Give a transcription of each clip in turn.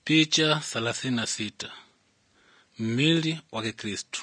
Picha thelathini na sita mmili wa Kikristo.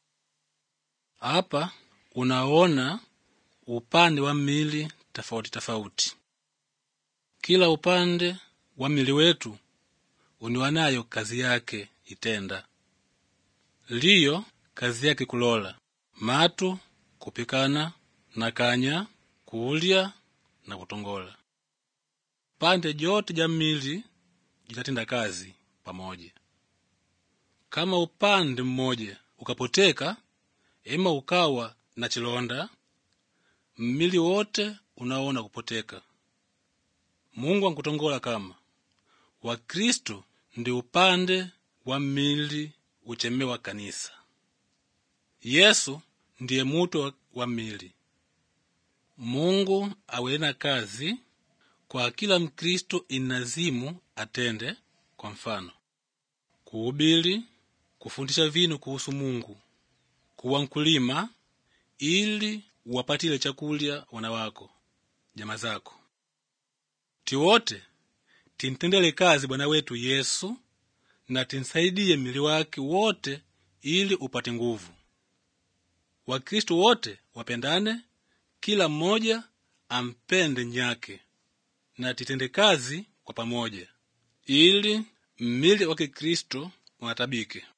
Hapa unaona upande wa mmili tofauti tofauti. Kila upande wa mmili wetu uniwanayo kazi yake itenda. Liyo kazi yake kulola matu, kupikana na kanya, kuulya na kutongola. Pande jote ja mmili jitatenda kazi pamoja. Kama upande mmoja ukapoteka ema ukawa na chilonda, mmili wote unaona kupoteka. Mungu ankutongola kama Wakristo ndi upande wa mmili uchemewa kanisa. Yesu ndiye mutu wa- wa mmili. Mungu awena kazi kwa kila Mkristo inazimu atende, kwa mfano kuhubiri, kufundisha vinu kuhusu Mungu, kuwa mkulima ili uwapatile chakulya wana wako, jamaa zako. Tiwote tintendele kazi Bwana wetu Yesu na tinsaidie mmili wake wote ili upate nguvu. Wakristo wote wapendane, kila mmoja ampende nyake na titende kazi kwa pamoja ili mmili wa Kikristo unatabike.